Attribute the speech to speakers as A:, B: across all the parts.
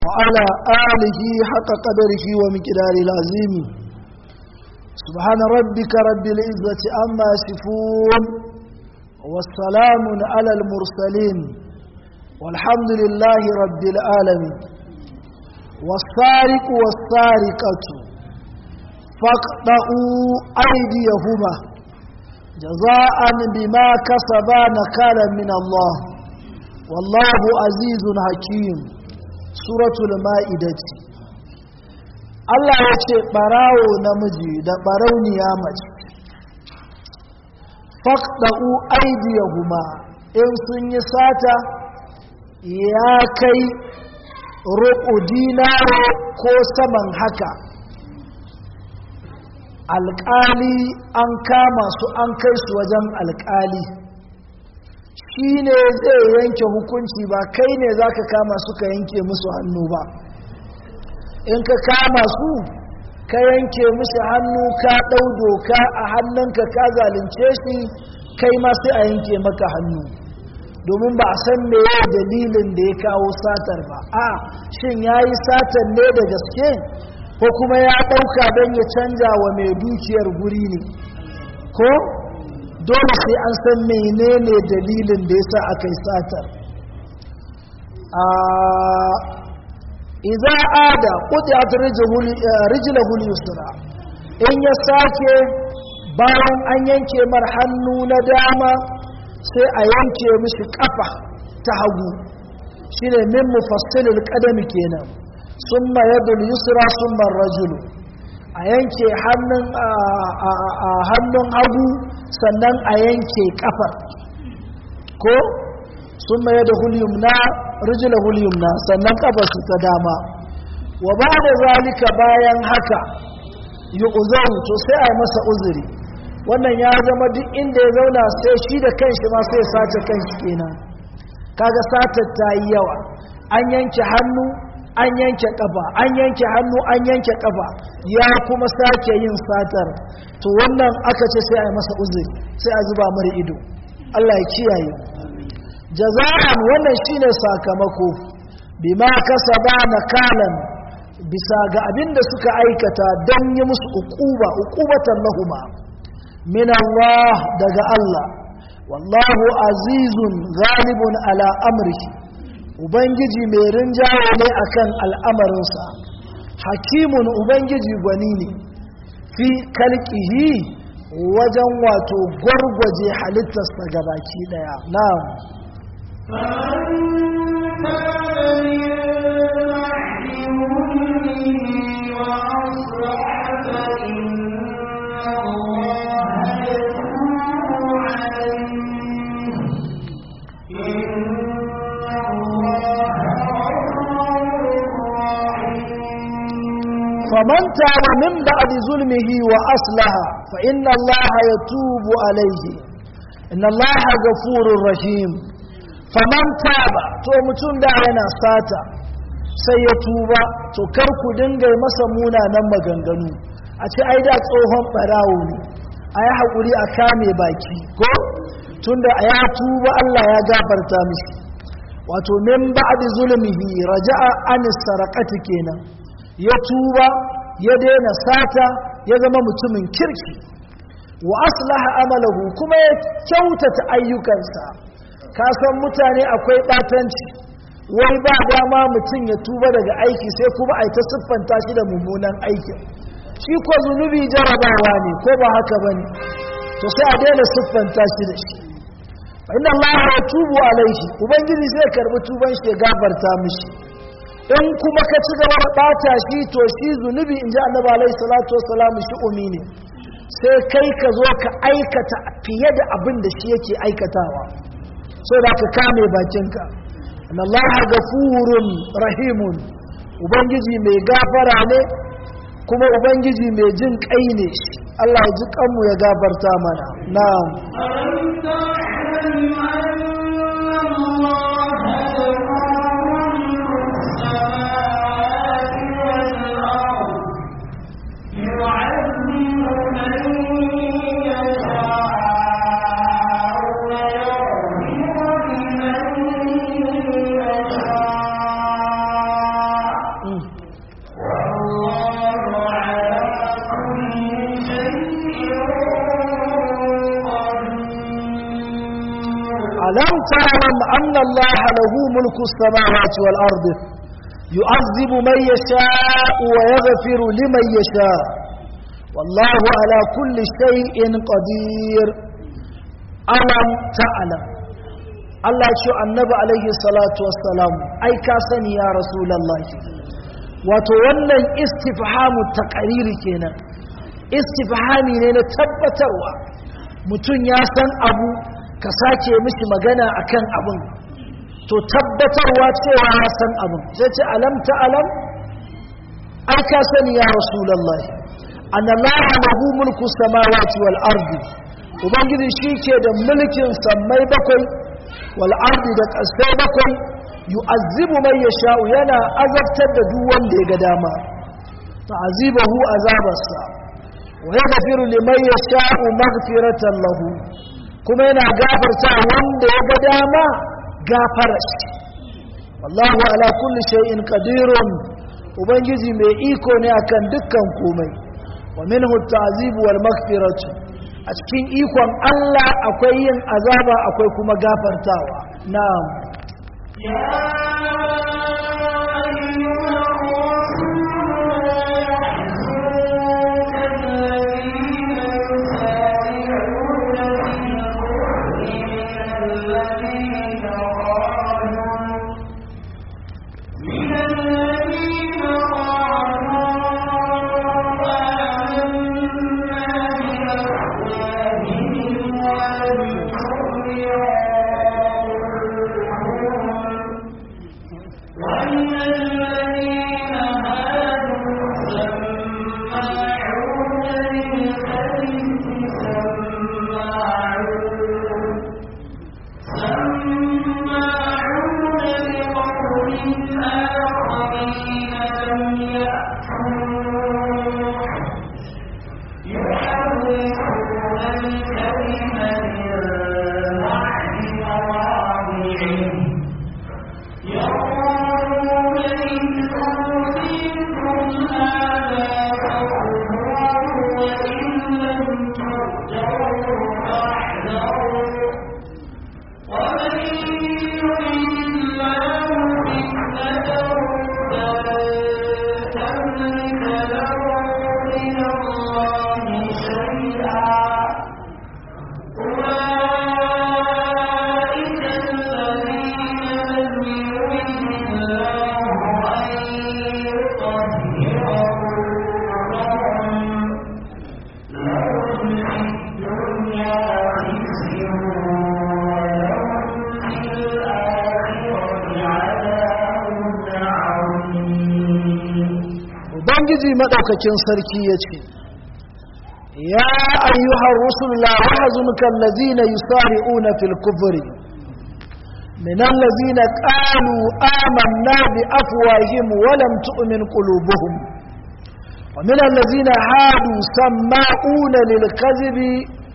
A: وعلى آله حق قدره ومقدار العظيم سبحان ربك رب العزة عما يصفون والسلام على المرسلين والحمد لله رب العالمين والسارق والسارقة فاقطعوا أيديهما جزاء بما كسبا نكالا من الله والله عزيز حكيم سورة المائدة Allah ya ce ɓarawo namiji da ɓarauniya mace faɗa'u aidiyahuma in sun yi sata ya kai roƙo dinaro ko saman haka alƙali an kama su an kai su wajen alƙali shi ne zai yanke hukunci ba kai ne za ka kama su ka yanke musu hannu ba in ka kama su ka yanke musu hannu ka ɗau doka a hannunka ka zalunce shi kai ma sai a yanke maka hannu domin ba a san meye dalilin da ya kawo satar ba a shin ya yi satar ne da gaske ko kuma ya ɗauka don ya canja wa mai dukiyar guri ne ko dole sai an san menene dalilin da ya sa aka yi satar iza ada ƙudiyat rijilahul yusra in ya sake bayan an yanke mar hannu na dama sai a yanke mishi kafa ta hagu shine min mufassilil qadami kenan summa yadul yusra summa rajulu a yanke hannun hannun hagu sannan a yanke kafar ko summa yadul yumna rijlahul yumna sannan kafarsa ta dama wa ba'da zalika bayan haka yu'zaru to sai a masa uzuri wannan ya zama duk inda ya zauna sai shi da kanshi ma sai sace kanshi kenan kaga satar ta yi yawa an yanke hannu an yanke kafa an yanke hannu an yanke kafa ya kuma sake yin satar to wannan aka ce sai a yi masa uzuri sai a zuba mara ido Allah ya kiyaye jaza'an wannan shine sakamako bima kasaba nakalan bisa ga abinda suka aikata don yi musu uquba uqubatan lahuma min Allah daga Allah wallahu azizun ghalibun ala amrihi ubangiji mai rinjaye ne akan al'amarinsa hakimun ubangiji gwani ne fi kalkihi wajen wato gwargwaje halittarsa gabaki daya na'am فمن تاب من بعد ظلمه وأصلح فإن الله يتوب عليه إن الله غفور رحيم فمن تاب تو متون da yana sata sai ya tuba to kar ku dinga masa munanan maganganu a ce ai da tsohon barawo ne a yi haƙuri a kame baki ko tunda a ya tuba Allah ya gafarta mishi wato min ba'di zulmihi raja'a an sarakati kenan ya tuba ya daina sata ya zama mutumin kirki wa aslaha amalahu kuma ya kyautata ayyukansa ka san mutane akwai batanci wai ba dama mutum ya tuba daga aiki sai kuma a ta siffanta shi da mummunan aikin shi ko zunubi jarabawa ne ko ba haka ba ne to sai a daina siffanta shi da shi inna Allah ya tubu alaihi ubangiji zai karbi tuban shi ya gafarta mishi in kuma ka ci gaba da ɓata shi to shi zunubi in ji annabi alaihi salatu wasalam shi umi ne sai kai ka zo ka aikata fiye da abin da shi yake aikatawa so da ka kame bakinka Allah gafurun rahimun ubangiji mai gafara ne kuma ubangiji mai jin kai ne shi Allah ya ji kanmu ya gafarta mana na'am ألم تعلم أن الله له ملك السماوات والأرض يعذب من يشاء ويغفر لمن يشاء والله على كل شيء قدير ألم تعلم Allah ya ce annabi alaihi salatu wassalam ai ka sani ya rasulullahi wato wannan istifhamu taqariri kenan istifhami ne na tabbatarwa mutum ya san abu ka sake mishi magana akan abin to tabbatarwa cewa ya san abin sai ce alam ta alam ai ka sani ya rasulullahi anallaha lahu mulku samawati wal ardi ubangiji shike da mulkin sammai bakwai wal ardi da kasai bakwai yu'azzibu man yasha'u yana azabtar da duk wanda ya ga dama ta'azibahu azabarsa wa yaghfiru liman yasha'u maghfiratan lahu kuma yana gafarta wanda ya ga dama gafara shi wallahu ala kulli shay'in qadirun ubangiji mai iko ne akan dukkan komai wa minhu at-ta'zib wal maghfiratu a cikin ikon Allah akwai yin azaba akwai kuma gafartawa na'am
B: يا أيها
A: ubangiji madaukakin sarki ya ce ya ayyuhar rusul la yahzunka allazina yusari'una fil kufri min allazina qalu amanna bi afwahihim wa lam tu'min qulubuhum wa min allazina hadu sama'una lil kadhibi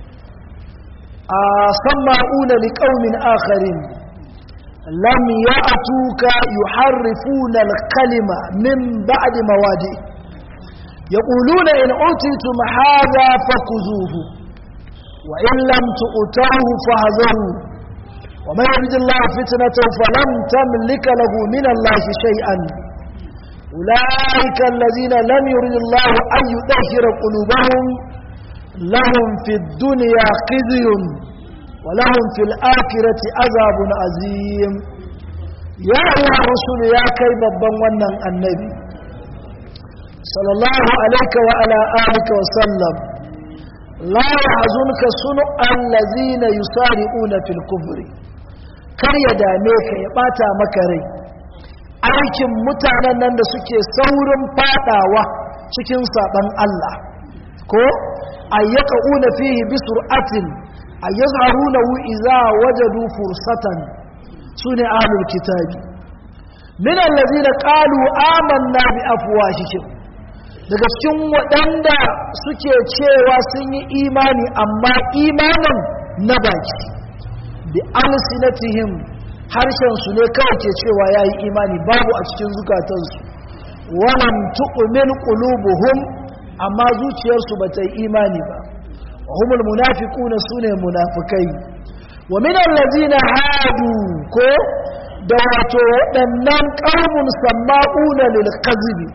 A: sama'una liqaumin akharin لم يأتوك يحرفون الكلمة من بعد مواضعه يقولون إن أوتيتم هذا فخذوه وإن لم تؤتوه فاحذروا ومن يرد الله فتنته فلن تملك له من الله شيئا أولئك الذين لم يرد الله أن يطهر قلوبهم لهم في الدنيا خزي ولهم في الآخرة عذاب عظيم يا أيها الرسول يا كيف بمن النبي صلى الله عليك وعلى آلك وسلم لا يحزنك صنع الذين يسارعون في الكفر kar ya dame ka ya bata maka rai aikin mutanen nan da suke saurin fadawa cikin saban Allah ko ayyaka una fihi bi sur'atin ayyazharunahu idza wajadu fursatan sune ahlul kitabi min allazina qalu amanna bi afwahihim daga cikin waɗanda suke cewa sun yi imani amma imanin na baki bi alsinatihim harshen su ne kawai ke cewa yayi imani babu a cikin zukatansu walam tu'min qulubuhum amma zuciyarsu bata yi imani ba wa humul munafiquna sune munafikai wa min allazina hadu ko da wato waɗannan ƙaunin samma'una lil kazibi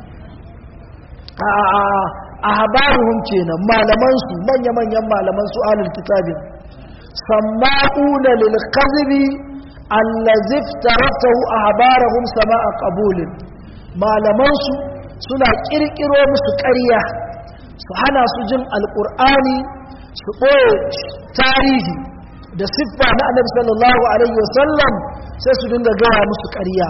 A: a habaruhum kenan malamansu manya-manyan malamansu alul kitabin samma'una lil kazibi allazi taratahu ahbarahum sama'a qabulin malamansu suna kirkiro musu ƙarya su hana su jin alƙur'ani su ɓoye tarihi da siffa na annabi sallallahu alaihi wasallam sai su dinga gaya musu ƙarya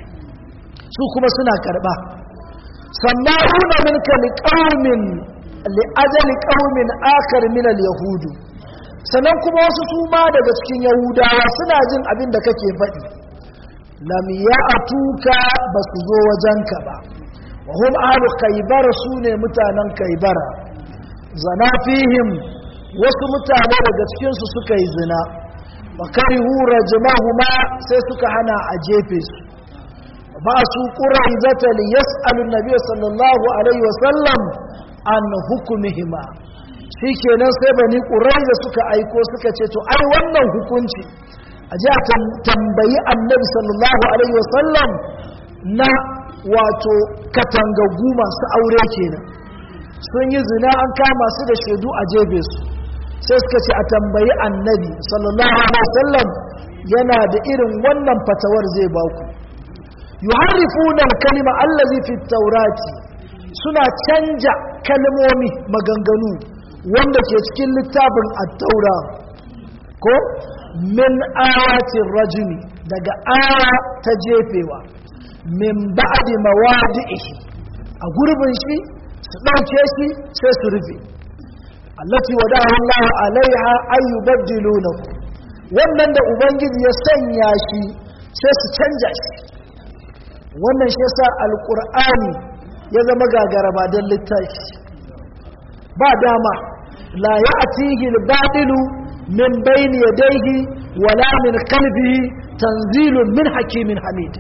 A: su kuma suna karɓa sama'una minka liqaumin li'ajali qaumin akhar min al-yahud sannan kuma wasu su ma daga cikin yahudawa suna jin abin da kake faɗi lam ya'tuka basu zo wajenka ba wa hum ahlu khaybar sune mutanen khaybara zana fihim wasu mutane daga cikin su suka yi zina wa karihu rajmahuma sai suka hana a jefe su ba su quraizata li yas'alu an-nabiy sallallahu alaihi wasallam an hukumihima shikenan sai bani quraiza suka aiko suka ce to ai wannan hukunci a ji a tambayi annabi sallallahu alaihi wasallam na wato katangagu masu aure kenan sun yi zina an kama su da shaidu a jebe su sai suka ce a tambayi annabi sallallahu alaihi wasallam yana da irin wannan fatawar zai ba ku yuharrifuna kalima allazi fi taurati suna canja kalmomi maganganu wanda ke cikin littafin at-taura ko min ayatin rajuli daga aya ta jefewa min ba'di mawadi'ihi a gurbin shi su ɗauke shi sai su rufe allati wadahu Allah alaiha ay yubaddilunahu wannan da ubangiji ya sanya shi sai su canja shi wannan shi yasa alqur'ani ya zama gagaraba don littafi ba dama la ya'tihi al-batilu min bayni yadayhi wala min qalbihi tanzilun min hakimin hamid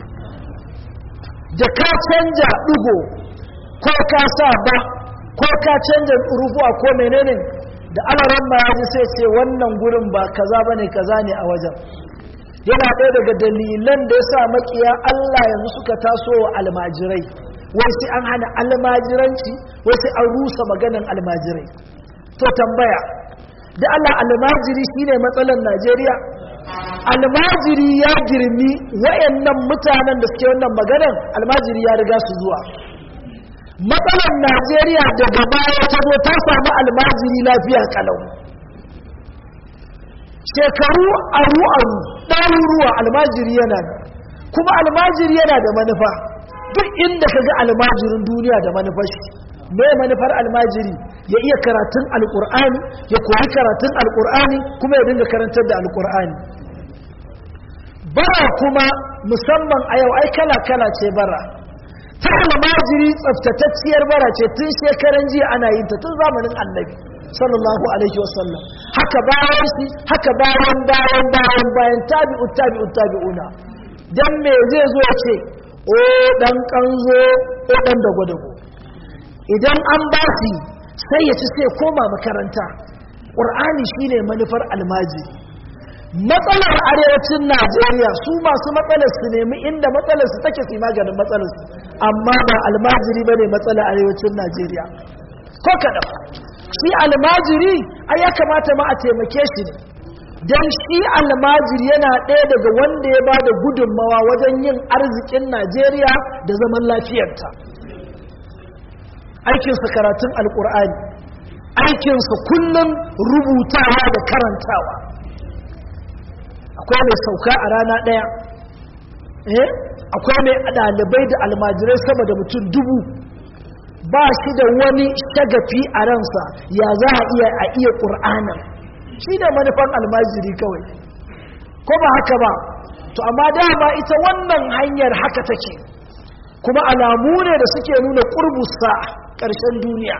A: da ka canja ɗigo ko ka sa ba ko ka canja rufuwa ko menene da alaran ma yaji sai ce wannan gurin ba kaza bane kaza ne a wajen yana ɗaya daga dalilan da ya sa makiya Allah yanzu suka taso wa almajirai wai sai an hana almajiranci wai sai an rusa maganan almajirai to tambaya da Allah almajiri shine matsalar Najeriya almajiri ya girmi wayannan mutanen da suke wannan maganan almajiri ya riga su zuwa matsalar Najeriya daga baya ta zo ta samu almajiri lafiya kalau shekaru aru aru ɗaruruwa almajiri yana da kuma almajiri yana da manufa duk inda ka ga almajirin duniya da manufar shi me manufar almajiri ya iya karatun alkur'ani ya koyi karatun alkur'ani kuma ya dinga karantar da alkur'ani bara kuma musamman a yau ai kala kala ce bara ta almajiri tsaftatacciyar bara ce tun shekaran jiya ana yin ta tun zamanin annabi sallallahu alaihi wasallam haka bayan shi haka bayan bayan bayan bayan tabi'u tabi'u tabi'una dan me zai zo ce o dan kanzo o dan dago dago idan an ba shi sai ya ci sai koma makaranta qur'ani shine manufar almajiri matsalar arewacin najeriya su masu matsalar su nemi inda matsalar su take su maganin matsalar su amma ba almajiri bane matsalar arewacin najeriya ko kaɗan shi almajiri ai ya kamata ma a taimake shi ne don shi almajiri yana ɗaya daga wanda ya ba da gudunmawa wajen yin arzikin najeriya da zaman lafiyarta aikinsa karatun alkur'ani aikinsa kullum rubutawa da karantawa akwai mai sauka a rana ɗaya eh akwai mai ɗalibai da almajirai sama da mutum dubu ba shi da wani shagafi a ransa ya za a iya a iya ƙur'anin shi ne manufan almajiri kawai ko ba haka ba to amma dama ita wannan hanyar haka take kuma alamu ne da suke nuna ƙurbusa ƙarshen duniya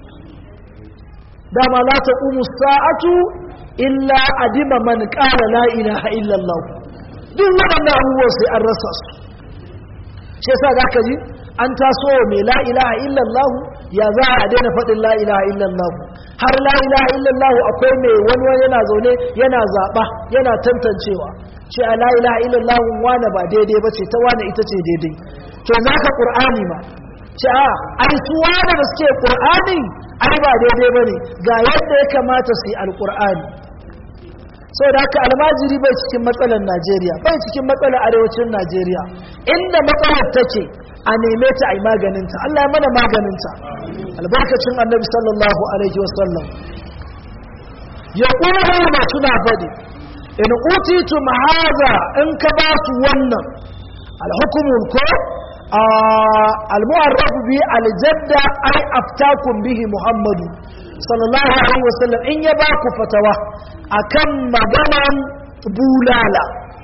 A: dama la ta sa'atu illa adima man ƙara la ilaha illallah duk waɗannan abubuwan sai an rasa su shi yasa za ka ji an taso mai la ilaha illallah ya za a daina faɗin la ilaha illallah har la ilaha illallah akwai mai wani wani yana zaune yana zaɓa yana tantancewa ce a la ilaha illallah wane ba daidai ba ce ta wane ita ce daidai to za ka ƙur'ani ma ce a ai su wane da suke ƙur'ani ai ba daidai ba ne ga yadda ya kamata su yi alƙur'ani sau da haka almajiri bai cikin matsalar najeriya bai cikin matsalar arewacin najeriya inda matsalar take a neme ta a yi maganinta allah ya mana maganinta albarkacin annabi sallallahu alaihi wasallam ya ƙura suna faɗi in utitu mahaza in ka ba su wannan alhukumun ko almu'arrafu bi aljadda ai aftakum bihi muhammadu sallallahu alaihi wasallam in ya ba ku fatawa akan maganan bulala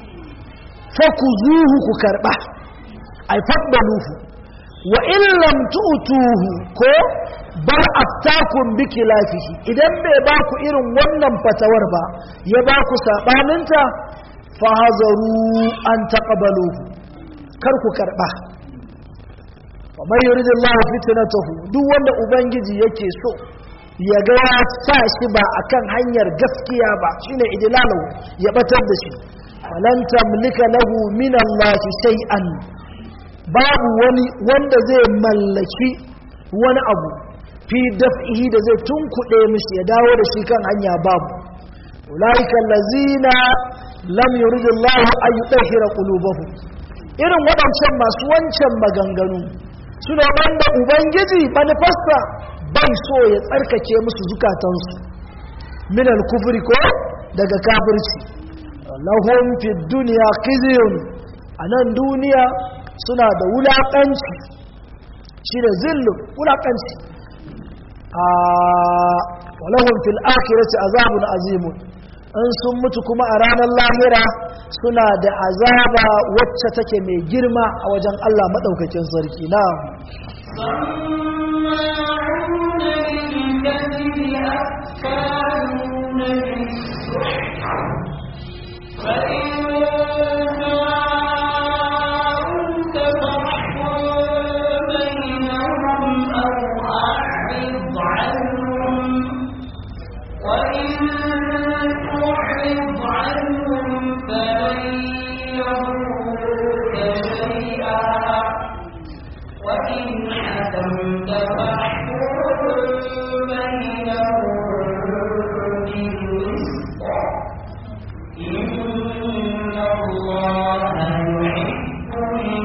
A: fa ku zuhu ku karba ai faddaluhu wa in lam tu'tuhu ko bar aftakum bi kilafihi idan bai ba ku irin wannan fatawar ba ya ba ku sabaninta fa hazaru an taqbaluhu kar ku karba wa man yuridillahu fitnatahu duk wanda ubangiji yake so ya ga ya sa shi ba akan hanyar gaskiya ba shine idlalu ya batar da shi falan tamlika lahu min Allah shay'an babu wani wanda zai mallaki wani abu fi daf'ihi da zai tunkuɗe mishi ya dawo da shi kan hanya babu ulaika allazina lam yuridillahu an yutahhira qulubahum irin waɗancan masu wancan maganganu suna wanda ubangiji manifasta bai so ya tsarkake musu zukatansu min al-kufri ko daga kafirci lahum fi dunya khizyun anan duniya suna da wulakanci shi da zillu wulakanci a walahum fil akhirati azabun azimun in sun mutu kuma a ranar lahira suna da azaba wacce take mai girma a wajen Allah madaukakin sarki na
B: سماعون للكذب أكالون للسحت فإن جاءوك فاحكم بينهم أو أعرض عنهم وإن تعرض عنهم فلن يضروك شيئا وإن حكمت فاحكم بينهم بالقسط إن الله يحب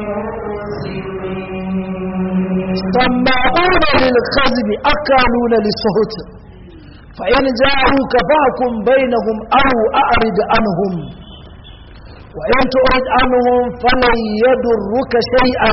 B: المقسطين
A: سماعون للكذب أكالون للسهت فإن جاءوك فاحكم بينهم أو أعرض عنهم وإن تعرض عنهم فلن يضرك شيئا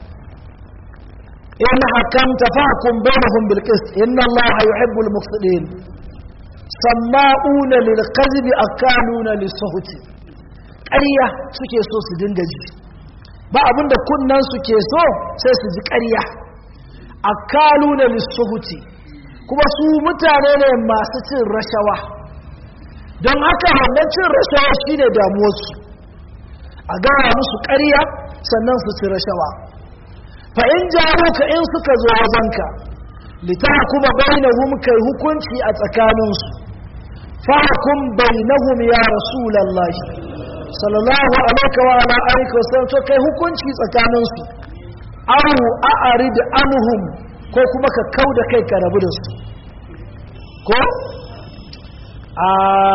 A: إن حكمت فاحكم بينهم بالقسط إن الله يحب المقسطين سماعون للكذب أكالون للسهت ƙarya suke so su dinga ji ba abinda kunnan suke so sai su ji ƙarya akaluna lissuhuti kuma su mutane ne masu cin rashawa don haka wannan cin rashawa shine damuwarsu a gara musu ƙarya sannan su ci rashawa fa in jaruka in suka zo wajenka litahkuma bainahum kai hukunci a tsakaninsu fahkum bainahum ya rasulullahi sallallahu alaihi wa ala alihi wasallam to kai hukunci tsakaninsu aw a'rid anhum ko kuma ka kauda kai ka rabu da su ko a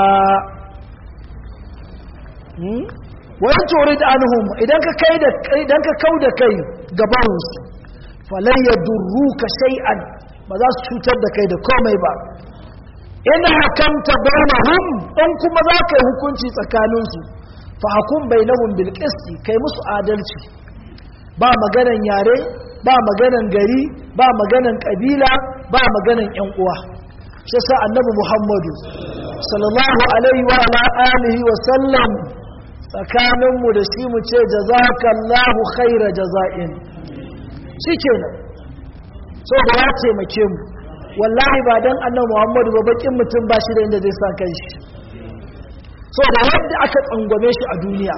A: hmm wa in turid anhum idan ka kai da idan ka kauda kai gaban su falan yadurruka shay'an ba za su cutar da kai da komai ba in hakamta bainahum in kuma za ka yi hukunci tsakaninsu fa hukum bainahum bil qisti kai musu adalci ba maganan yare ba maganan gari ba maganan kabila ba maganan yan uwa shi sa annabi muhammadu sallallahu alaihi wa ala alihi wa sallam tsakanin mu da shi mu ce jazakallahu khaira jaza'in shikenan so da ya taimake mu wallahi ba dan annabi muhammadu ba bakin mutum ba shi da inda zai sa kanshi so da yadda aka tsangwame shi a duniya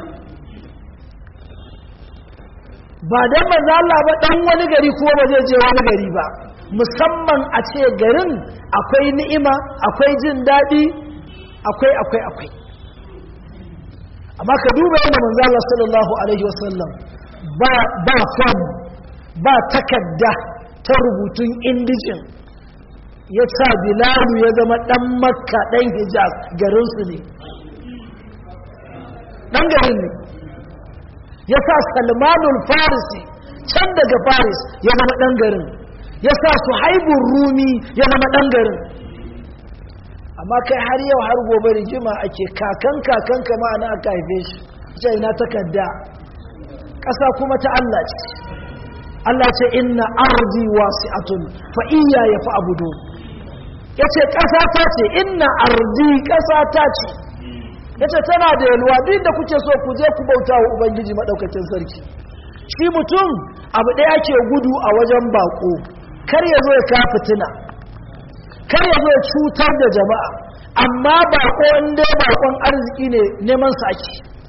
A: ba dan manzo Allah ba dan wani gari kuma ba zai je wani gari ba musamman a ce garin akwai ni'ima akwai jin daɗi akwai akwai akwai amma ka duba yana manzala sallallahu alaihi wasallam ba ba fam ba takadda ta rubutun indijin ya sa bilalu ya zama ɗan makka ɗan hijaz garinsu ne ɗan garin ne ya sa salmanul farisi can daga faris ya zama ɗan garin ya sa su haibun rumi ya zama ɗan garin amma kai har yau har gobe rigima ake kakan kakan kama ana aka haife shi ce ina takarda ƙasa kuma ta Allah ce Allah ce inna ardi wasi'atun fa iya ya fa abudu yace ƙasa ta ce inna ardi ƙasa ta ce yace tana da yalwa duk da kuke so ku je ku bauta wa ubangiji madaukakin sarki shi mutum abu ɗaya ke gudu a wajen bako kar ya zo ya ka fitina kar ya zo ya cutar da jama'a amma bako inda bakon arziki ne neman saki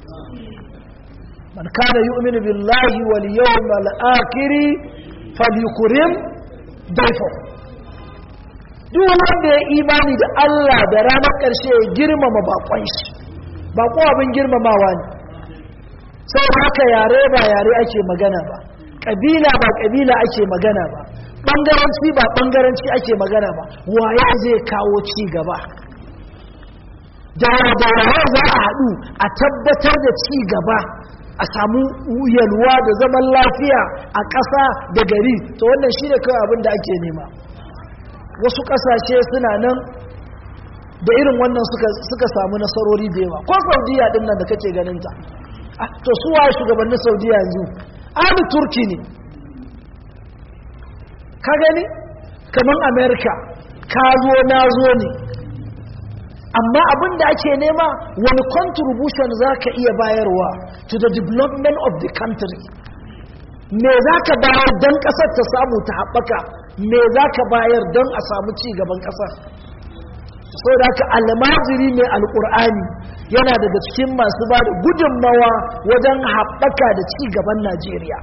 A: man kana yu'minu billahi wal yawmal akhir falyukrim dayfa duk wanda ya imani da Allah da ranar ƙarshe ya girmama bakon shi bako abin girmamawa ne sai haka yare ba yare ake magana ba kabila ba kabila ake magana ba bangaranci ba bangaranci ake magana ba waye zai kawo ci gaba da waye za a haɗu a tabbatar da ci gaba a samu yalwa da zaman lafiya a ƙasa da gari to wannan shi ne kawai abin da ake nema wasu ƙasashe suna nan da irin wannan suka samu nasarori da yawa ko saudiya ɗin nan da kake ganinta to su waye shugabannin saudiya yanzu ahli turki ne ka gani kamar america ka zo na zo ne amma abin da ake nema wani contribution za ka iya bayarwa to the development of the country me za ka bayar don ƙasar ta samu ta haɓaka me za ka bayar don a samu ci gaban ƙasar sau da ka almajiri mai alƙur'ani yana daga cikin masu ba da gudunmawa wajen haɓaka da ci gaban najeriya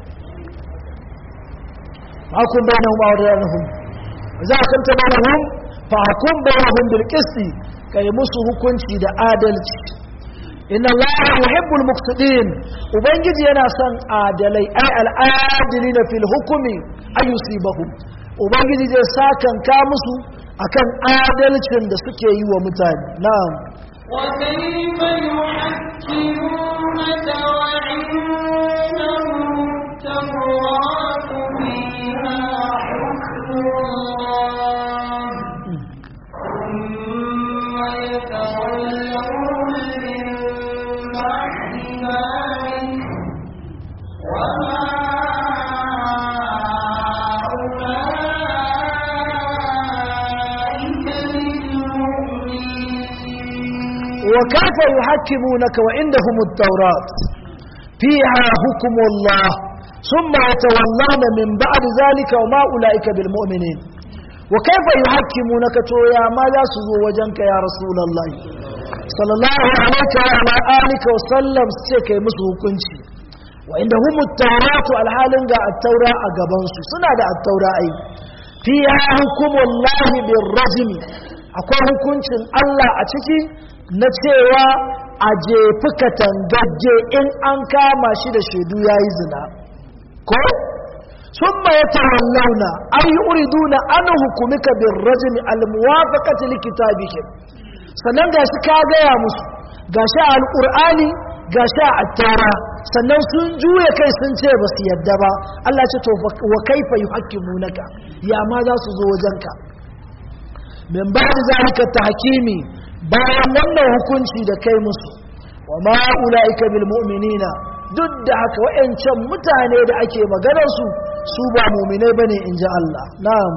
A: hakun bai nan ma'ar yanahun za a kanta bayanahun fa hakun bayanahun bilkisti ka yi musu hukunci da adalci inna allaha yuhibbul muqtadin ubangiji yana son adalai ai al'adili na fil hukumi ayusibahum ubangiji zai sakan ka musu akan adalcin da suke yi wa mutane na'am
B: وكيف يحكمونك وعندهم التوراة فيها حكم الله ثم يتولون من بعد ذلك وما أولئك بالمؤمنين
A: وكيف يحكمونك وعندهم التوراة فيها حكم الله ثم يتولون من بعد ذلك وما أولئك بالمؤمنين وكيف يحكمونك تو يا ما لا سزو وجنك يا رسول الله صلى الله عليك وعلى آلك وسلم سيكي مسو كنشي وعندهم التوراة الحال التوراة أقبانسو سنة التوراة أي فيها حكم الله بالرجم akwai hukuncin Allah a ciki na cewa a jefi katangajje in an kama shi da shaidu ya yi zina ko sun ma ya tawallauna an yi uriduna an hukumika bin rajimi almuwafaqati likitabihim sannan ga shi ka gaya musu ga shi a alƙur'ani ga shi a attara sannan sun juya kai sun ce ba su yadda ba Allah ce to wa kaifa yuhakkimunaka ya ma za su zo wajenka min ba'd zalika tahkimi bayan wannan hukunci da kai musu wa ma ulaika bil mu'minina duk da haka wayancan mutane da ake maganar su su ba mu'minai bane inji Allah na'am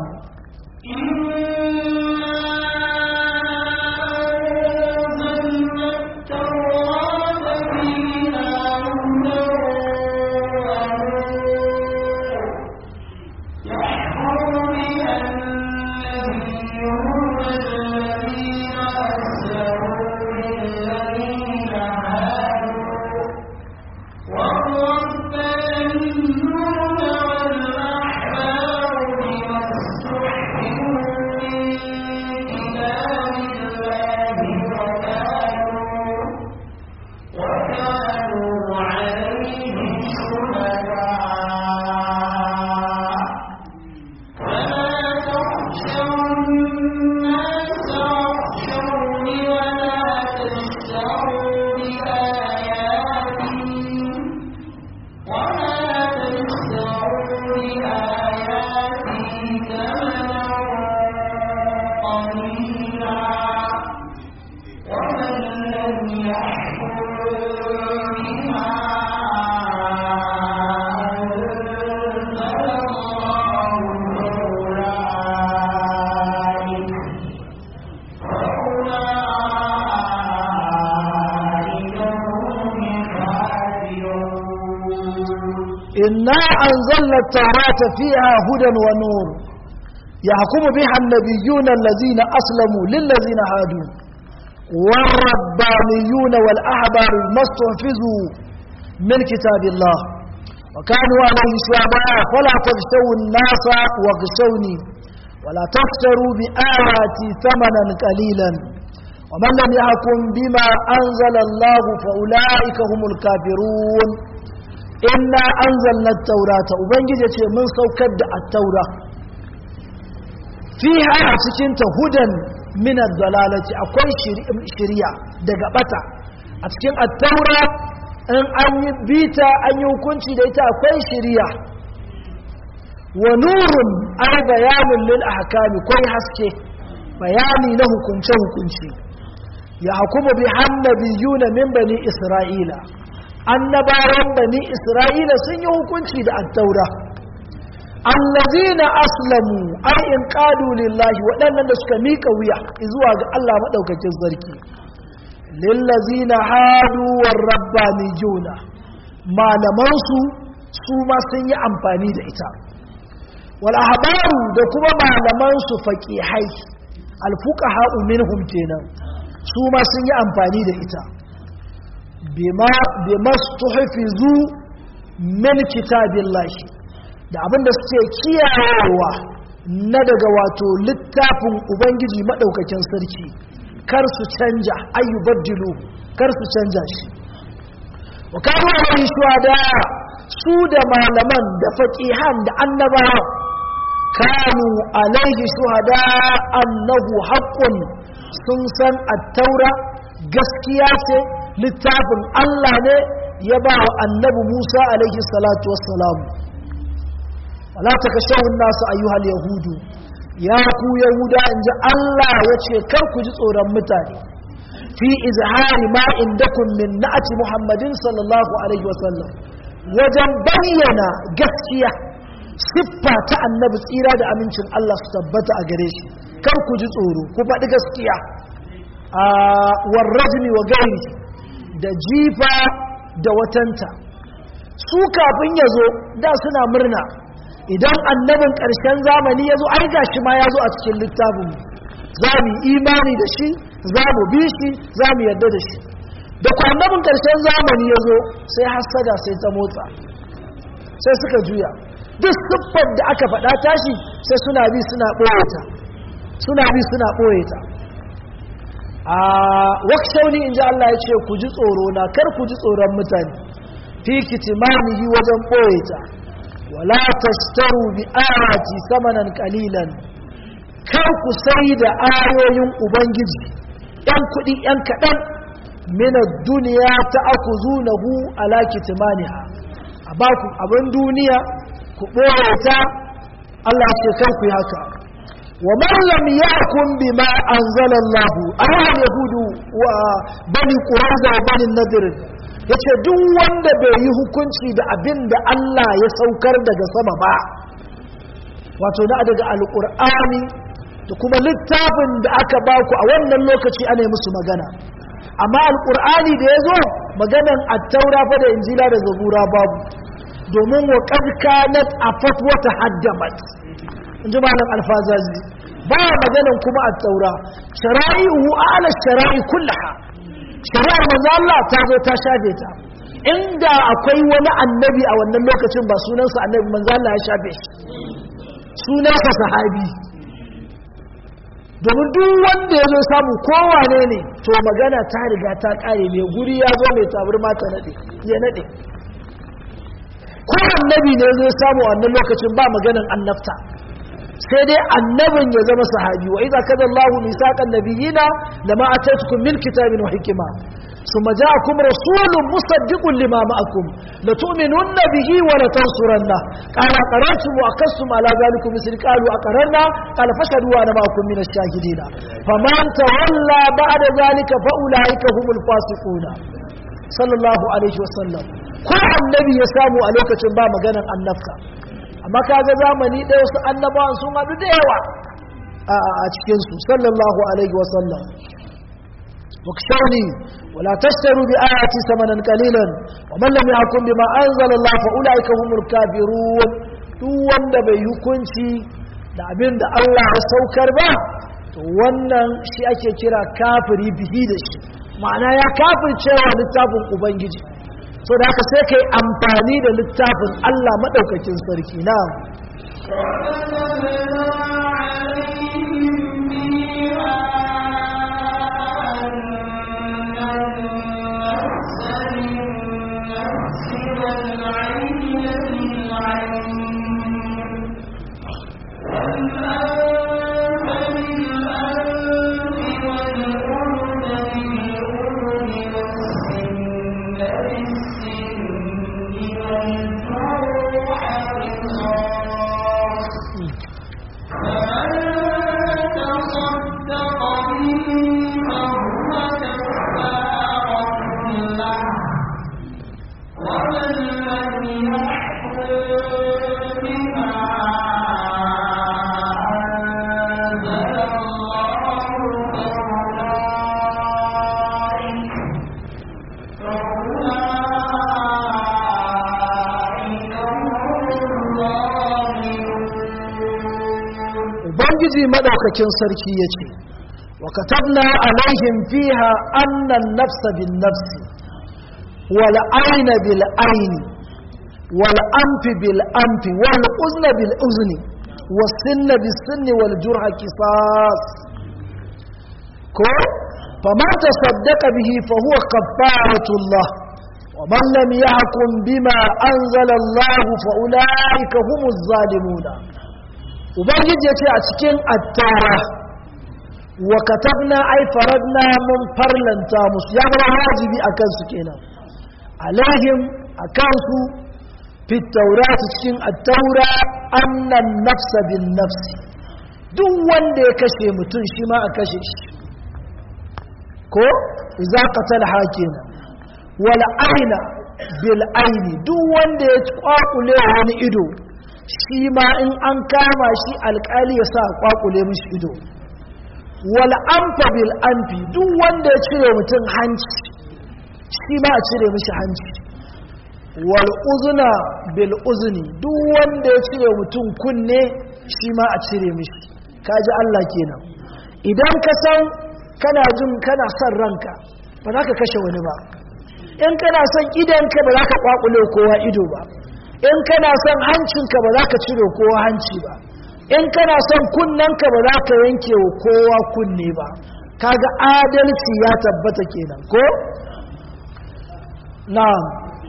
B: والربانيون والأحبار بما استحفظوا
A: إنا أنزلنا التوراة فيها هدى ونور يحكم بها النبيون الذين أسلموا للذين هادوا والربانيون والأحبار ما استحفظوا من كتاب الله وكانوا عليه شهداء فلا تخشوا الناس واخشوني ولا تشتروا بآياتي ثمنا قليلا ومن لم يحكم بما أنزل الله فأولئك هم الكافرون إنا أنزلنا التوراة وبنجي من سوكد التوراة فيها سكنت هدى من الضلالة أكوي شريعة دقبتا أتكين التوراة in an yi bita an yi hukunci da ita akwai shiriya wa nurun ai bayanin lil ahkami kwai haske bayani na hukunce hukunci ya hukumu bi hannabiyuna min bani isra'ila annabawan bani isra'ila sun yi hukunci da at-taura allazina aslamu ai in qadu lillahi waɗannan da suka mika wuya zuwa ga Allah madaukakin sarki lillazina hadu warrabbaniyuna malaman su su ma sun yi amfani da ita wal ahbaru da kuma malaman su faqihai al fuqaha minhum kenan su ma sun yi amfani da ita bima bimastuhfizu min kitabillahi da abinda suke kiyayewa na daga wato littafin ubangiji madaukakin sarki kar su canja ayyubaddilu kar su canja shi wa kanu alaihi shuhada su da malaman da faqihan da annabawa kanu alaihi shuhada annahu haqqun sun san at-taura gaskiya ce littafin Allah ne ya ba wa annabi Musa alaihi salatu wassalam wala takashawun nasu ayyuhal yahudu ya ku yahuda in ji Allah ya ce kar ku ji tsoron mutane fi izhari ma indakum min na'ati muhammadin sallallahu alaihi wasallam wajen bayyana gaskiya siffa ta annabi tsira da amincin Allah su tabbata a gare shi kar ku ji tsoro ku faɗi gaskiya a warrajmi wa gairi da jifa da watanta su kafin ya zo da suna murna idan annabin ƙarshen zamani ya zo ai gashi ma ya zo a cikin littafin za mu imani da shi za mu bi shi za mu yarda da shi da ku annabin ƙarshen zamani ya zo sai hassada sai ta motsa sai suka juya duk siffar da aka faɗa tashi sai suna bi suna ɓoye ta suna bi suna ɓoye ta a wakshauni in ji Allah ya ce ku ji tsoro na kar ku ji tsoron mutane fi kitimanihi wajen ɓoye ta wala tashtaru bi ayati samanan qalilan kar ku sai da ayoyin ubangiji yan kudi yan kadan min ad-dunya ta'khuzunahu ala kitmaniha abaku abin duniya ku boye ta Allah ce kar ku yi haka wa man lam yahkum bima anzala Allah ayyuhal yahudu wa bani quraiza wa bani nadir ya ce duk wanda bai yi hukunci da abin da Allah ya saukar daga sama ba wato na daga alƙur'ani da kuma littafin da aka baku a wannan lokaci ana yi musu magana amma alƙur'ani da ya zo maganan attaura fa da injila da zabura babu domin wa kanat a fatwata haddamat in ji malam alfazazi ba maganan kuma attaura shara'i'u ala shara'i kullaha shari'ar manzo Allah ta zo ta shafe ta inda akwai wani annabi a wannan lokacin ba sunansa annabi manzo Allah ya shafe shi sunansa sahabi domin duk wanda ya zo samu kowane ne to magana ta riga ta kare mai guri ya zo mai tabarma ta nade ya nade ko annabi ne zai samu a wannan lokacin ba maganan annabta sai dai annabin ya zama sahabi wa idza kaza Allahu misaqan nabiyina lama atatukum min kitabin wa hikma thumma ja'akum rasulun musaddiqun lima ma'akum la tu'minunna bihi wa la tansurunna qala qara'tum wa aqassum ala zalikum misl qalu aqarrna qala fashhadu wa ana ma'akum min ash-shahidin faman tawalla ba'da zalika fa ulaika humul fasiquna sallallahu alaihi wa sallam ko annabi ya samu a lokacin ba maganan annabka amma kaga zamani ɗaya wasu annabawan sun haɗu da yawa a cikinsu sallallahu alaihi wasallam wakshawni wala tashtaru bi ayati samanan qalilan wa man lam yahkum bima anzala Allah fa ulaika humul kafirun duk wanda bai hukunci da abin da Allah ya saukar ba to wannan shi ake kira kafiri bihi da shi ma'ana ya kafircewa littafin ubangiji so da haka sai kai amfani da littafin Allah madaukakin sarki na ubangiji madaukakin sarki ya ce wa katabna alaihim fiha annan nafsa bin nafsi wal aina bil aini wal anfi bil anfi wal uzna bil uzni was sinna bis sinni wal jurha qisas ko faman tasaddaqa bihi fa huwa kafaratullah ومن لم يحكم بما أنزل الله فأولئك هم الظالمون ubangiji ya ce a cikin attara wa katabna ai faradna mun farlanta musu ya zama wajibi a kansu kenan alaihim a kansu fi taurati cikin attaura annan nafsa bin nafsi duk wanda ya kashe mutum shi ma a kashe shi ko za ka talha kenan wal aina bil aini duk wanda ya kwakule wani ido shi ma in an kama shi alkali ya sa kwakule mishi ido wal amfa bil amfi duk wanda ya cire mutum hanci shi ma a cire mishi hanci wal uzuna bil uzni duk wanda ya cire mutum kunne shi ma a cire mishi kaji Allah kenan idan ka san kana jin kana son ranka ba za ka kashe wani ba in kana son idanka ba za ka kwakule kowa ido ba in kana son hancinka ba za ka cire kowa hanci ba in kana son kunnenka ba za ka yanke wa kowa kunne ba kaga adalci ya tabbata kenan ko na'am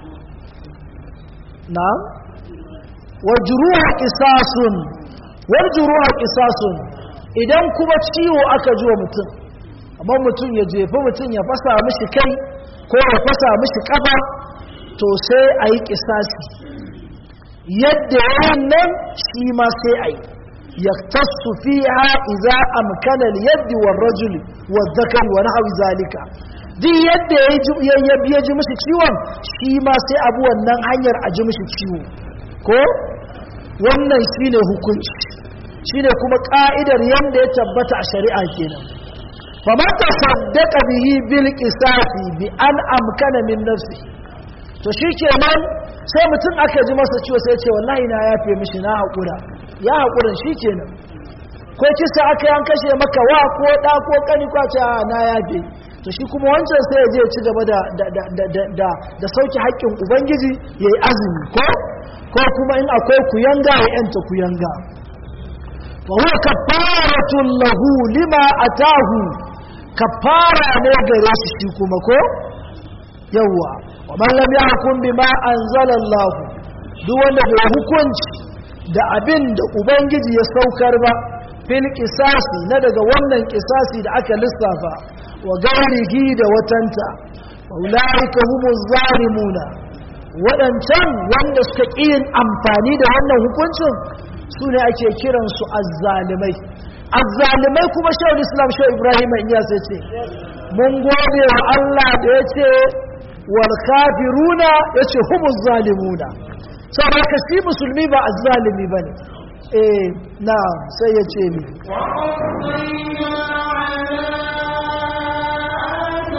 A: na'am wajruha qisasun wajruha qisasun idan kuma ciwo aka ji wa mutum amma mutum ya jefi mutum ya fasa mishi kai ko ya fasa mishi kafa to sai a yi kisasi yadda yayin nan shi ma sai a yi ya tasu fi ha iza amkanar yadda wa rajuli wa zakari wa nahawi zalika duk yadda ya ji mishi ciwon shi ma sai abu wannan hanyar a ji mishi ciwo ko wannan shi ne hukunci shi ne kuma ƙa'idar yadda ya tabbata a shari'a kenan faman ta saddaka bihi bil qisasi bi an amkana min nafsi to shikenan sai mutum aka ji masa ciwo sai ce wallahi na yafe mishi na haƙura ya haƙurin shikenan ko kisa aka yan kashe maka wa ko ɗa ko ƙani ko ce na yafe to shi kuma wancan sai ya je ci gaba da da da sauki haƙƙin ubangiji yayi azumi ko ko kuma in akwai kuyanga ya yanta kuyanga wa huwa kafaratun lahu lima atahu kafara ne gare shi shi kuma ko yawwa wa man lam yahkum bima anzalallahu duk wanda bai hukunci da abin da ubangiji ya saukar ba fil qisasi na daga wannan qisasi da aka lissafa wa gairihi da watanta ulaika humuz zalimuna wadancan wanda suka yin amfani da wannan hukuncin su ne ake kiransu azzalimai azzalimai kuma shawar islam shawar ibrahim iya sai ce mun gode wa allah da ya ce wal kafiruna ya ce humus zalimuna sau da ka shi musulmi ba azzalimi ba ne eh na sai ya ce mi
B: وقضينا على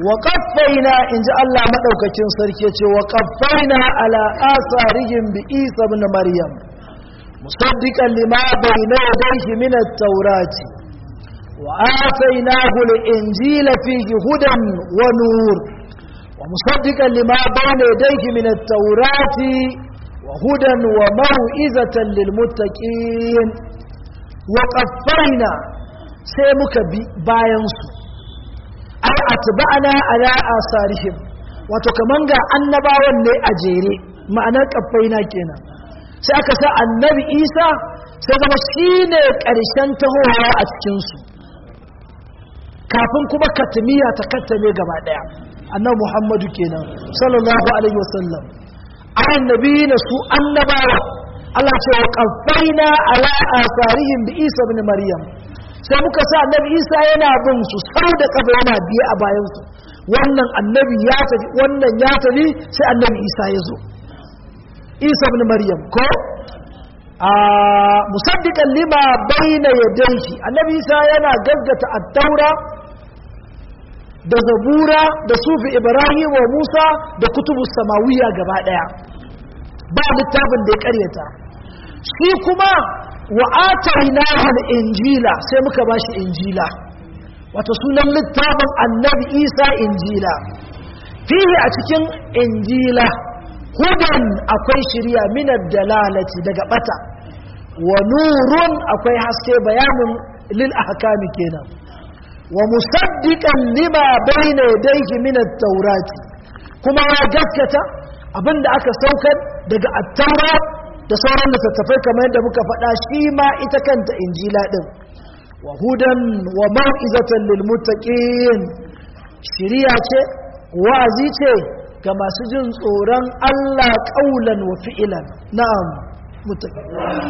A: wa qaffaina inji Allah madaukakin sarki ce wa qaffaina ala asarihim bi Isa ibn Maryam musaddiqan lima bayna yadayhi min at-taurati wa atainahu al-injila fihi hudan wa nur wa musaddiqan lima bayna yadayhi min at-taurati wa hudan wa mau'izatan lil muttaqin wa qaffaina sai muka bi bayan su ai atba'ana ala asarihim wato kaman ga annabawan ne a jere ma'anar kaffaina kenan sai aka sa annabi isa sai zama shine karshen tahowa a cikin su kafin kuma katmiya ta kattame gaba daya annabi muhammadu kenan sallallahu alaihi wasallam annabi na su annabawa Allah ce wa kaffaina ala asarihim bi isa ibn maryam sai muka sa annabi isa yana bin su sau da kafa yana biye a bayansu wannan annabi ya tafi wannan ya tafi sai annabi isa ya zo isa ibn maryam ko a musaddiqan lima bayna yadayhi annabi isa yana gaggata at-taura da zabura da sufi ibrahim wa musa da kutubu samawiya gaba daya ba littafin da ya karyata shi kuma wa atainahu al-injila sai muka bashi injila wato sunan littafin annabi isa injila fihi a cikin injila hudan akwai shirya minar dalalati daga bata wa nurun akwai haske bayanin lil ahkami kenan wa musaddiqan lima bayna yadayhi min at-taurati kuma ya gaskata abinda aka saukar daga at-taura da sauran littattafai kamar yadda muka faɗa shi ma ita kanta injila din wa hudan wa mau'izatan lil muttaqin shiriya ce wa'azi ce ga masu jin tsoron Allah ƙaulan wa fi'ilan na'am muttaqin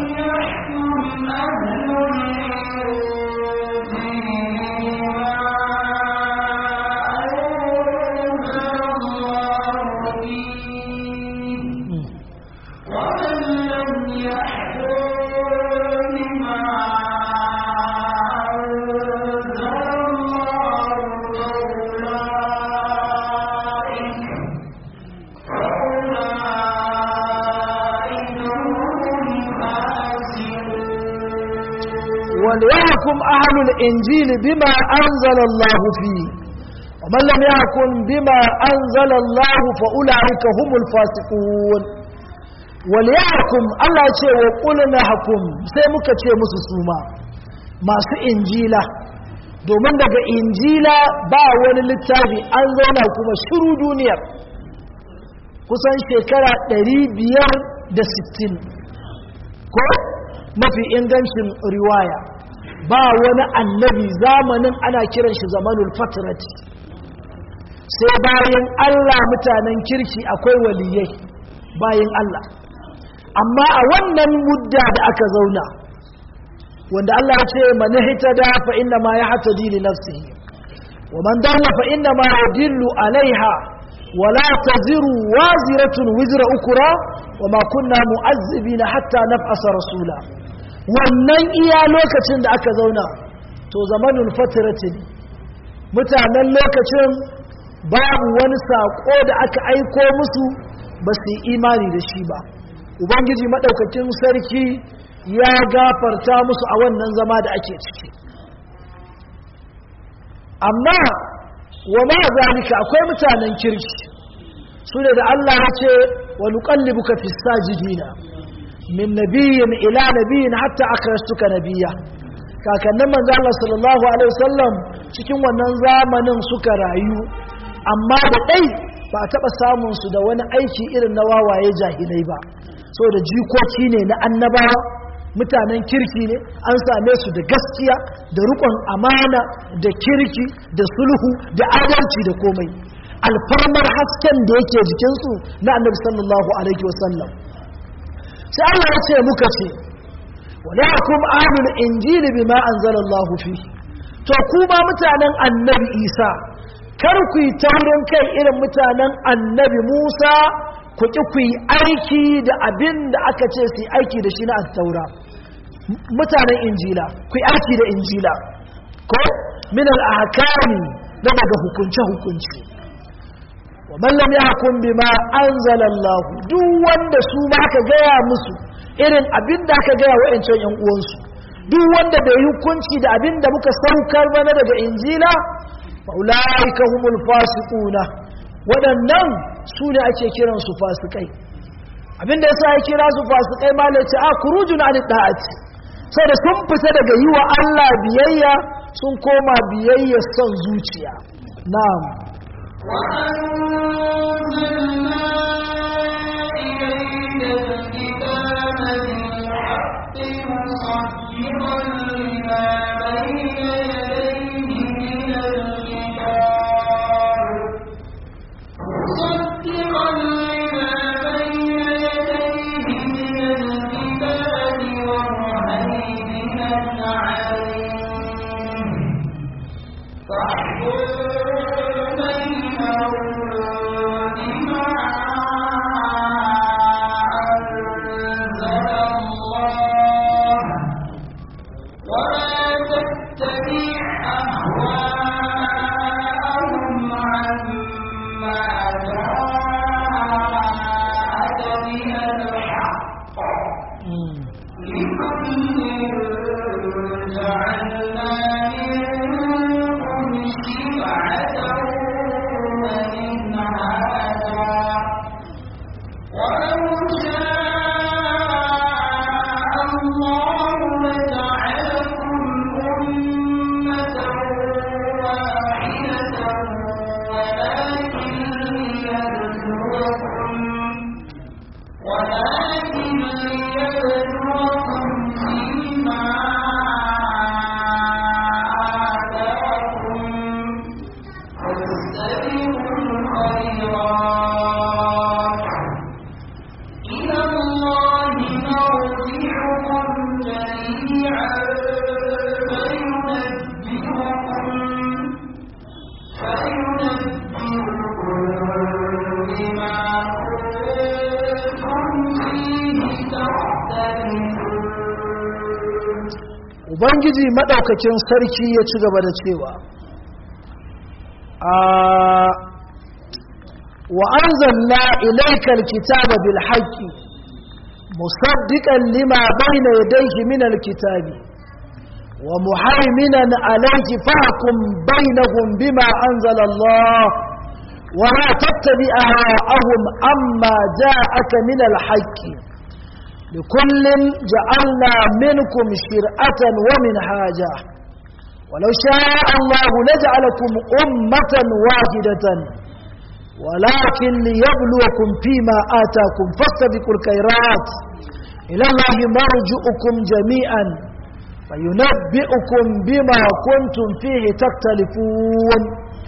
A: وليحكم أهل الإنجيل بما أنزل الله فيه ومن لم يحكم بما أنزل الله فأولئك هم الفاسقون وليحكم الله يقول وقلنا حكم سيمك يقول مسسوما ما سي إنجيلا domin daga injila ba wani littafi an zauna kuma shiru duniyar kusan shekara 560 ko mafi ingancin riwaya ba wani annabi zamanin ana kiran shi zamanul fatrati sai bayan Allah mutanen kirki akwai waliyai bayan Allah amma a wannan mudda da aka zauna wanda Allah ya ce man hitada fa inna ma yahtadi li nafsihi wa man dalla fa inna ma yadillu alaiha ولا تزر وازرة وزر أكرى وما كنا مؤذبين حتى نبعث رسولا wannan iya lokacin da aka zauna to zamanin fatirati ne mutanen lokacin babu wani saƙo da aka aiko musu ba su yi imani da shi ba ubangiji maɗaukakin sarki ya gafarta musu a wannan zama da ake ciki amma wa ma zalika akwai mutanen kirki su ne da Allah ya ce wa nuqallibuka fis sajidina min nabiyyin ila nabiyyin hatta akhrastuka nabiyya kakannin manzo Allah sallallahu alaihi wasallam cikin wannan zamanin suka rayu amma da dai ba taba samun su da wani aiki irin na wawaye jahilai ba saboda jikoki ne na annabawa mutanen kirki ne an same su da gaskiya da rukun amana da kirki da sulhu da adalci da komai alfarmar hasken da yake jikinsu na annabi sallallahu alaihi wasallam sai Allah ya ce muka ce wala yakum ahlul injil bima anzalallahu fi to kuma mutanen annabi Isa kar ku yi taurin kai irin mutanen annabi Musa ku ki ku yi aiki da abin da aka ce su yi aiki da shi na taura mutanen injila ku yi aiki da injila ko min al-ahkami da daga hukunce hukunce wa man lam yahkum bima anzala Allah duk wanda su ma aka gaya musu irin abin da aka gaya wa'ancan yan uwansu duk wanda bai yi hukunci da abin da muka saukar mana daga injila fa ulaika humul fasiquna waɗannan su ne ake kiransu fasikai abinda yasa ya kira su fasikai ma ne ce a kurujun an da'ati saboda sun fita daga yi wa Allah biyayya sun koma biyayya son zuciya na'am
B: وأنزلنا إليك الكتاب بالحق مصدقا لما بين يديه من الكتاب مصدقا لما بين يديه من الكتاب ومهيمنا عليه فاحكم بينهم بما أنزل الله ولا تتبع أهواءهم عما جاءك من الحق لكل جعلنا منكم شرعة ومنهاجا ولو شاء الله لجعلكم أمة واحدة ولكن ليبلوكم ولكن ليبلوكم فيما آتاكم فاستبقوا الخيرات إلى الله مرجعكم جميعا فينبئكم فينبئكم بما كنتم فيه تختلفون
A: ubangiji maɗaukakin sarki ya ci gaba da cewa a wa anzalna ilaikal kitaba bil haqqi musaddiqan lima bayna yadayhi min al kitabi wa muhaiminan alayhi fahkum bainahum bima anzala Allah wa la tattabi ahwa'ahum amma ja'aka min al haqqi لكل جعلنا منكم شرعة ومنهاجا ولو شاء الله لجعلكم أمة واحدة ولكن ليبلوكم فيما آتاكم فاستبقوا الخيرات إلى الله مرجعكم جميعا فينبئكم بما كنتم فيه تختلفون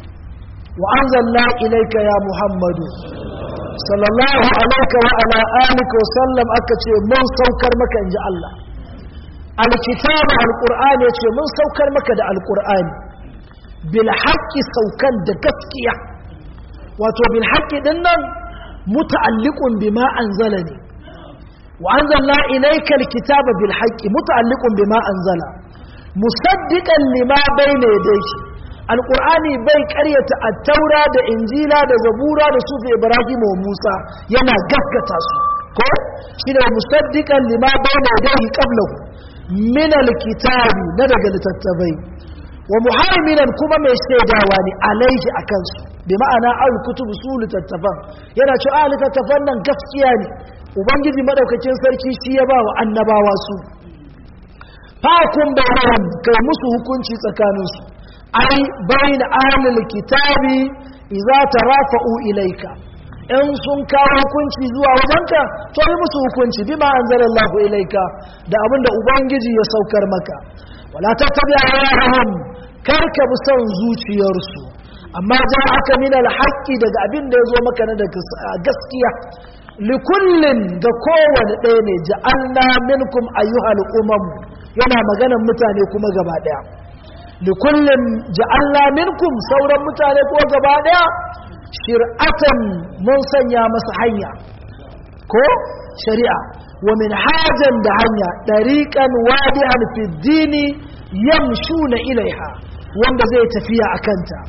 A: وأنزلنا إليك يا محمد sallallahu alaika wa ala alika wa sallam aka ce mun saukar maka inji Allah alkitabu alqur'ani ce mun saukar maka da alqur'ani bil haqqi saukan da gaskiya wato bil haqqi din nan muta'alliqun bima anzalani wa anzalna ilayka alkitaba bil haqqi muta'alliqun bima anzala musaddiqan lima bayna yadayhi alƙur'ani bai ƙaryata attaura da injila da zabura da sufi ibrahim wa musa yana gaskata su ko shi ne musaddiqan lima bayna yadayhi qablahu min alkitabi na daga littattafai wa muhaiminan kuma mai shaidawa ne alaihi akan su bi ma'ana al kutubu su littattafan yana cewa a littattafan nan gaskiya ne ubangiji madaukakin sarki shi ya ba wa annabawa su fakun bayan kai musu hukunci tsakaninsu ai bayin ahlul kitabi idza tarafa'u ilayka in sun kawo hukunci zuwa wajenka to yi musu hukunci bima anzalallahu ilayka da abinda ubangiji ya saukar maka wala tattabi ahwahum karka bi son zuciyarsu amma ja aka min alhaqi daga abin da yazo maka na daga gaskiya likullin ga kowane ɗaya ne ja'alna minkum ayyuhal umam yana maganan mutane kuma gaba ɗaya likullin ja'alna minkum sauran mutane ko gaba daya shir'atan mun sanya masa hanya ko shari'a wa min hajan da hanya dariqan wadihan fi dini yamshuna ilaiha wanda zai tafiya akanta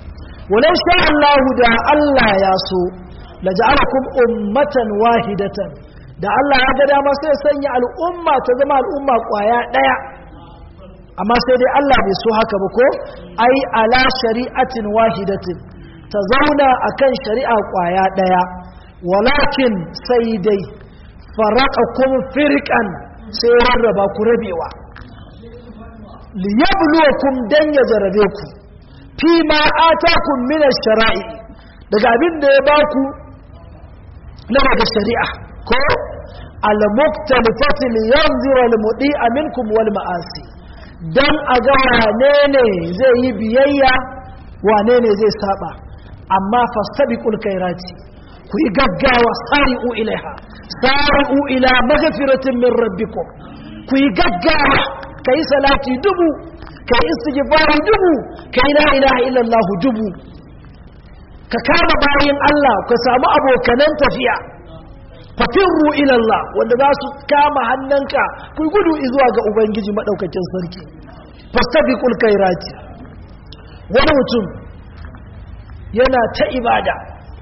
A: walau sha Allah da Allah ya so la ja'alakum ummatan wahidatan da Allah ya ga dama sai sanya al'umma ta zama al'umma kwaya daya amma sai dai Allah bai so haka ba ko ai ala shari'atin wahidatin ta zauna akan shari'a kwaya daya walakin sai dai faraqakum firqan sai rarraba ku rabewa liyabluwakum dan ya jarabe ku fi ma atakum min ash-shara'i daga abin da ya baku na daga shari'a ko al-muktalifati liyanzira al-mudi'a minkum wal ma'asi dan a ga wane ne zai yi biyayya wane ne zai saba amma fastabiqul khairati ku yi gaggawa sari'u ilaiha sari'u ila maghfiratin min rabbikum ku yi gaggawa kai salati dubu kai istighfari dubu kai la ilaha illallah dubu ka kama bayin Allah ka samu abokanan tafiya fafirru ila Allah wanda za su kama hannunka ku gudu zuwa ga ubangiji madaukakin sarki fastabiqul khairati wani mutum yana ta ibada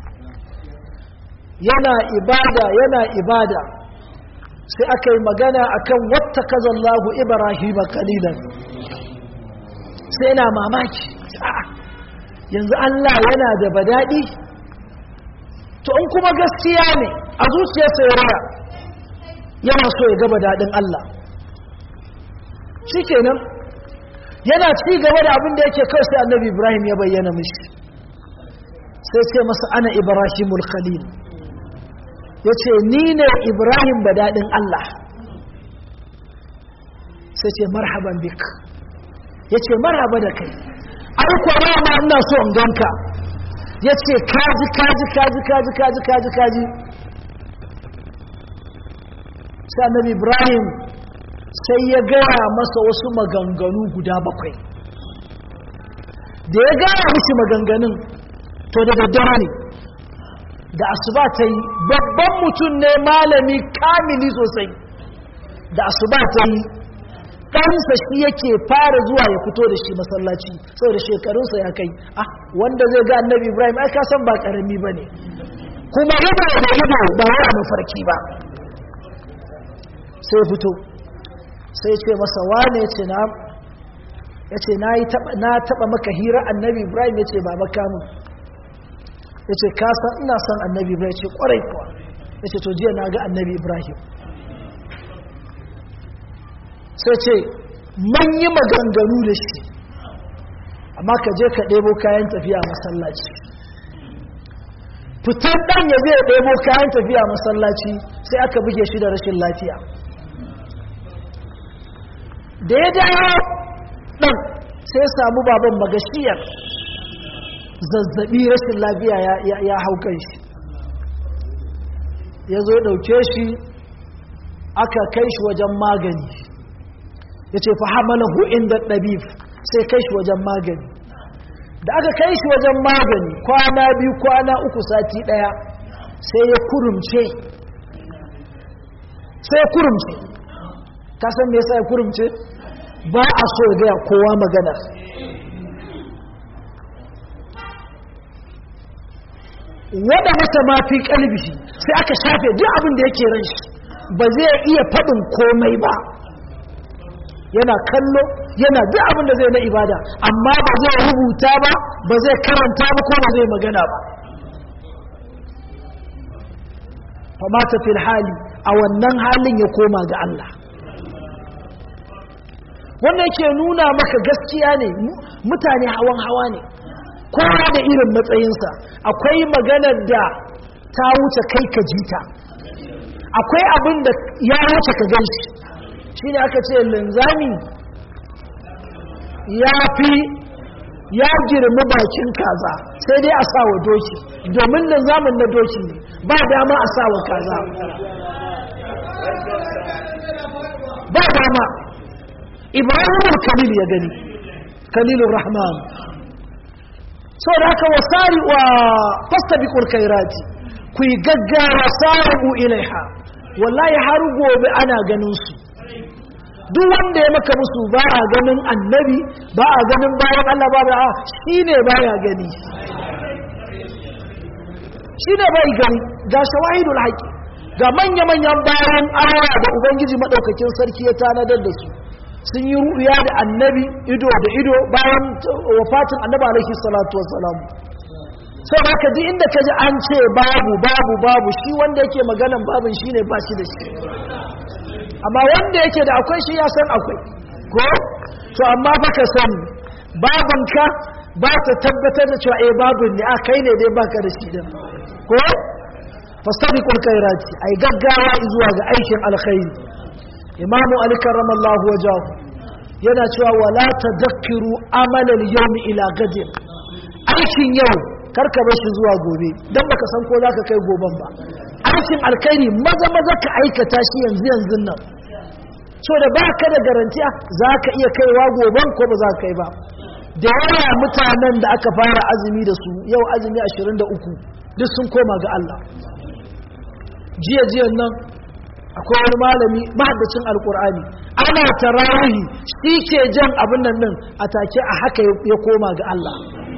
A: yana ibada yana ibada sai aka yi magana akan wata kazallahu ibrahim kalilan sai yana mamaki yanzu Allah yana da badadi to in kuma gaskiya ne a zuciyarsa ya raya yana so ya gaba daɗin Allah shikenan yana ci gaba da abin da yake kawai sai annabi ibrahim ya bayyana mishi sai ce masa ana ibrahimul khalil ya ce ni ne ibrahim ba daɗin Allah sai ce marhaban bik ya ce marhaba da kai aiko ma ma ina so in ganka ya ce kaji kaji kaji kaji kaji kaji kaji sai annabi ibrahim sai ya gaya masa wasu maganganu guda bakwai da ya gaya musu maganganun to da daddare ne da asuba ta yi babban mutum ne malami kamili sosai da asuba ta yi ɗansa shi yake fara zuwa ya fito da shi masallaci saboda shekarunsa ya kai ah wanda zai ga annabi ibrahim ai ka san ba karami ba ne kuma ido da ido ba wai a mafarki ba sai fito sai ce masa wane ce na ya ce na taɓa maka hira annabi ibrahim ya ce ba makamun ya ce kasan ina son annabi ibrahim ce kwarai kuwa ya ce to jiya na ga annabi ibrahim sai ce man yi maganganu da shi amma ka je ka ɗebo kayan tafiya masallaci fitar ɗan ya zai ɗebo kayan tafiya masallaci sai aka buge shi da rashin lafiya da ya dawo ɗan sai samu baban magashiyar zazzabi rashin lafiya ya hau kan shi ya zo ya ɗauke shi aka kai shi wajen magani ya ce fahamalahu inda ɗabif sai kai shi wajen magani da aka kai shi wajen magani kwana biyu kwana uku sati ɗaya sai ya kurumce sai ya kurumce kasan me yasa ya kurumce ba a so ya gaya kowa magana wada mata mafi kalbishi sai aka shafe duk abin da yake ran shi ba zai iya faɗin komai ba yana kallo yana duk abin da zai na ibada amma ba zai rubuta ba ba zai karanta ba ko ba zai magana ba famata fil hali a wannan halin ya koma ga Allah wannan yake nuna maka gaskiya ne mutane hawan hawa ne kowa da irin matsayinsa akwai maganar da ta wuce kai ka jita akwai abin da ya wuce ka gan shi shi ne aka ce linzami ya fi ya girmi bakin kaza sai dai a sa wa doki domin linzamin na doki ne ba dama a sa wa kaza ba dama ibrahim khalil ya gani khalilur rahman so da haka wasari wa fastabiqul khairati ku yi gaggawa sari'u ilaiha wallahi har gobe ana ganin su duk wanda ya maka musu ba a ganin annabi ba a ganin bayan Allah ba ba shi ne baya gani shi ne bai gani ga shawahidul haƙi ga manya-manyan bayan Allah da Ubangiji maɗaukakin sarki ya tanadar da su sun yi ru'uya da annabi ido da ido bayan wafatin annabi alaihi salatu wassalamu sai ba ka ji inda ka ji an ce babu babu babu shi wanda yake maganan babin shi ne ba shi da shi amma wanda yake da akwai shi ya san akwai ko to amma fa ka sani babanka ba ta tabbatar da cewa eh babin ne a kai ne dai baka da shi din ko fastabiqul khairati ai gaggawa zuwa ga aikin alkhairi imamu ali karramallahu wajahu yana cewa wala tadhakkiru amalal yawmi ila gadin aikin yau karka bar shi zuwa gobe dan baka san ko zaka kai goben ba aikin alkhairi maza maza ka aikata shi yanzu yanzu nan so da baka da garantiya zaka iya kaiwa goben ko ba za ka kai ba da yawa mutanen da aka fara azumi da su yau azumi 23 duk sun koma ga Allah jiya jiyan nan akwai wani malami mahaddacin alkur'ani ana tarawihi shi ke jan abin nan din a take a haka ya koma ga Allah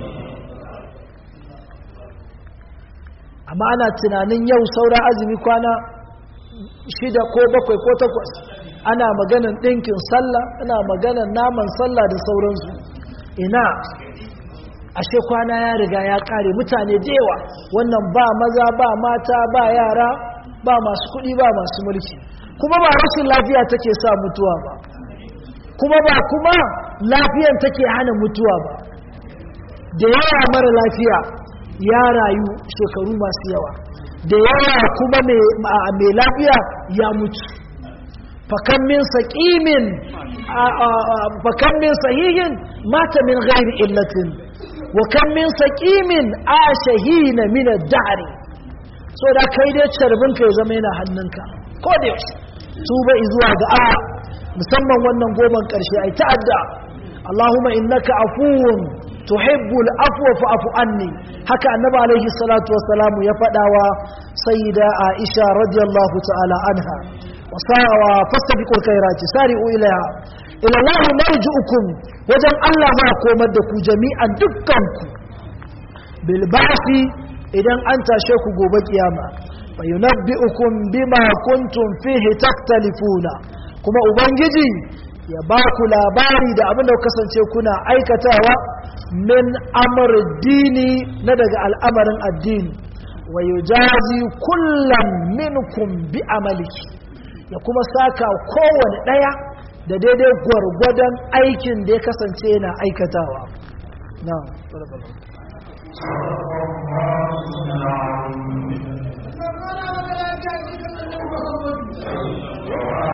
A: amma ana tunanin yau saura azumi kwana shida ko bakwai ko takwas ana maganan ɗinkin sallah ana maganan naman sallah da sauransu ina ashe kwana ya riga ya ƙare mutane da yawa wannan ba maza ba mata ba yara ba masu kuɗi ba masu mulki kuma ba rashin lafiya take sa mutuwa ba kuma ba kuma lafiyan take hana mutuwa ba da yawa mara lafiya ya rayu shekaru masu yawa da yawa kuma mai lafiya ya mutu fakan min saƙimin fakan min sahihin mata min ghairi illatin wa kan min saƙimin a shahina min ad-dahri so da kai dai carbinka ya zama yana hannunka ko da yaushe tuba zuwa ga Allah musamman wannan goman karshe ai ta'adda Allahumma innaka afuwun tuhibbul afwa fa'fu anni haka annabi alaihi salatu wassalamu ya fadawa sayyida Aisha radiyallahu ta'ala anha wa sawa fastabiqul khairati sari'u ilaiha ila Allah marji'ukum wajen Allah ma komar da ku jami'an dukkanku bil ba'thi idan an tashe ku gobe kiyama fa yunabbi'ukum bima kuntum fihi taktalifuna kuma ubangiji ya ba ku labari da abin da kasance kuna aikatawa min amr dini na daga al'amarin addini wa yujazi kullam minkum bi amaliki ya kuma saka kowane daya da daidai gwargwadon aikin da ya kasance yana aikatawa na'am
B: Thank you.